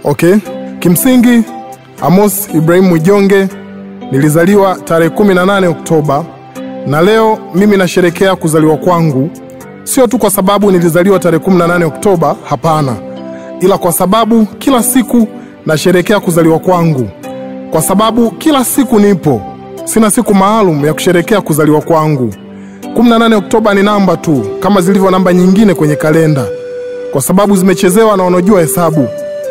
Okay, kimsingi Amos Ibrahim Mwijonge nilizaliwa tarehe 18 Oktoba, na leo mimi nasherekea kuzaliwa kwangu, sio tu kwa sababu nilizaliwa tarehe 18 Oktoba, hapana, ila kwa sababu kila siku nasherekea kuzaliwa kwangu, kwa sababu kila siku nipo, sina siku maalum ya kusherekea kuzaliwa kwangu. 18 Oktoba ni namba tu kama zilivyo namba nyingine kwenye kalenda, kwa sababu zimechezewa na wanaojua hesabu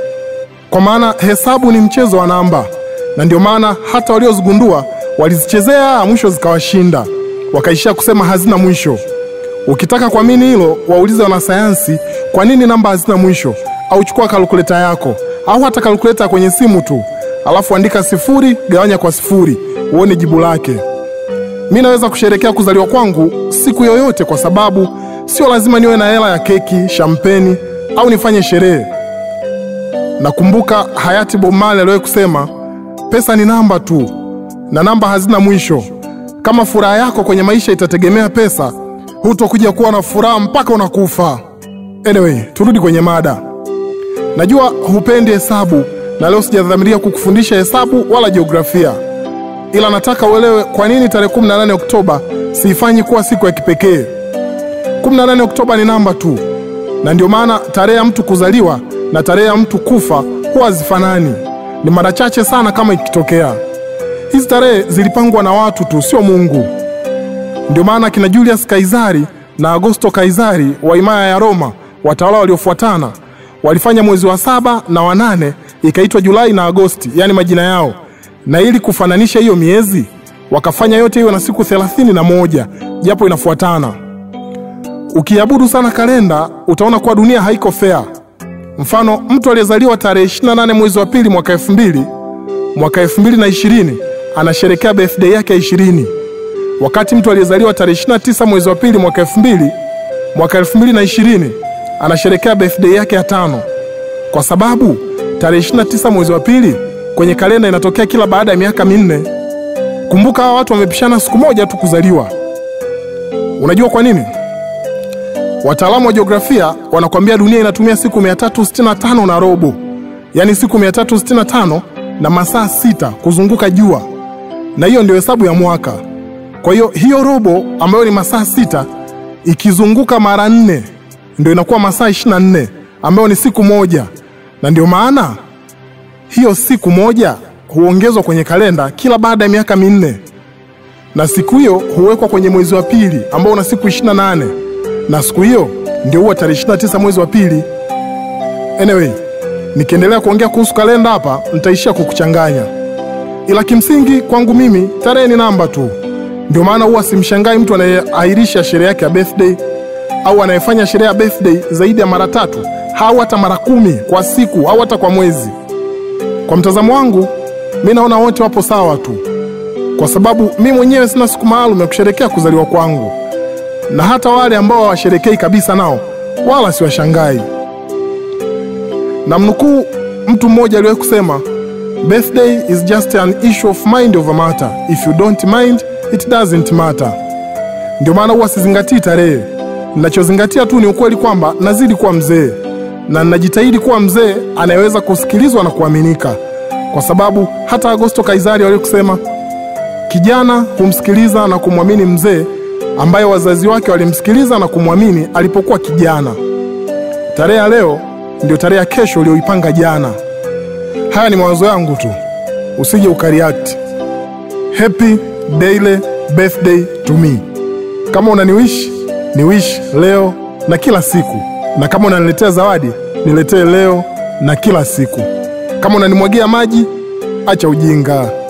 kwa maana hesabu ni mchezo wa namba, na ndio maana hata waliozigundua walizichezea mwisho zikawashinda, wakaishia kusema hazina mwisho. Ukitaka kuamini hilo, waulize wanasayansi kwa nini namba hazina mwisho, au chukua kalkuleta yako au hata kalkuleta kwenye simu tu, alafu andika sifuri gawanya kwa sifuri uone jibu lake. Mi naweza kusherekea kuzaliwa kwangu siku yoyote, kwa sababu sio lazima niwe na hela ya keki, shampeni au nifanye sherehe. Nakumbuka hayati Bob Marley aliwahi kusema pesa ni namba tu na namba hazina mwisho. Kama furaha yako kwenye maisha itategemea pesa, hutokuja kuwa na furaha mpaka unakufa. Anyway, turudi kwenye mada. Najua hupendi hesabu na leo sijadhamiria kukufundisha hesabu wala jiografia, ila nataka uelewe kwa nini tarehe 18 Oktoba siifanyi kuwa siku ya kipekee. 18 Oktoba ni namba tu, na ndio maana tarehe ya mtu kuzaliwa na tarehe ya mtu kufa huwa hazifanani. Ni mara chache sana kama ikitokea. Hizi tarehe zilipangwa na watu tu, sio Mungu. Ndio maana kina Julius Kaisari na Augusto Kaisari wa himaya ya Roma, watawala waliofuatana, walifanya mwezi wa saba na wa nane ikaitwa Julai na Agosti, yaani majina yao, na ili kufananisha hiyo miezi wakafanya yote hiyo na siku thelathini na moja japo inafuatana. Ukiabudu sana kalenda utaona kuwa dunia haiko fair. Mfano, mtu aliyezaliwa tarehe 28 mwezi wa pili mwaka 2000 mwaka 2020 anasherekea birthday yake ya 20, wakati mtu aliyezaliwa tarehe 29 mwezi wa pili mwaka 2000 mwaka 2020 anasherekea birthday yake ya tano, kwa sababu tarehe 29 mwezi wa pili kwenye kalenda inatokea kila baada ya miaka minne. Kumbuka hawa watu wamepishana siku moja tu kuzaliwa. Unajua kwa nini? Wataalamu wa jiografia wanakwambia dunia inatumia siku 365 na robo, yaani siku 365 na masaa sita kuzunguka jua, na hiyo ndio hesabu ya mwaka. Kwa hiyo hiyo robo ambayo ni masaa sita ikizunguka mara nne ndio inakuwa masaa 24 ambayo ni siku moja, na ndio maana hiyo siku moja huongezwa kwenye kalenda kila baada ya miaka minne, na siku hiyo huwekwa kwenye mwezi wa pili ambao una siku 28 na siku hiyo ndio huwa tarehe 29 mwezi wa pili. Anyway, nikiendelea kuongea kuhusu kalenda hapa nitaishia kukuchanganya, ila kimsingi kwangu mimi tarehe ni namba tu. Ndio maana huwa simshangai mtu anayeahirisha sherehe yake ya birthday au anayefanya sherehe ya birthday zaidi ya mara tatu au hata mara kumi kwa siku au hata kwa mwezi. Kwa mtazamo wangu, mi naona wote wapo sawa tu, kwa sababu mi mwenyewe sina siku maalum ya kusherekea kuzaliwa kwangu na hata wale ambao hawasherekei kabisa nao wala siwashangai. Na mnukuu mtu mmoja aliwahi kusema, birthday is just an issue of mind over matter, if you don't mind it doesn't matter. Ndio maana huwa sizingatii tarehe, ninachozingatia tu ni ukweli kwamba nazidi kuwa mzee na ninajitahidi kuwa mzee anayeweza kusikilizwa na kuaminika, kwa sababu hata Augusto Kaisari walikusema, kijana humsikiliza na kumwamini mzee ambaye wazazi wake walimsikiliza na kumwamini alipokuwa kijana. Tarehe ya leo ndio tarehe ya kesho uliyoipanga jana. Haya ni mawazo yangu tu, usije ukareact. Happy daily birthday to me. Kama unaniwish ni wish leo na kila siku, na kama unaniletea zawadi niletee leo na kila siku. Kama unanimwagia maji, acha ujinga.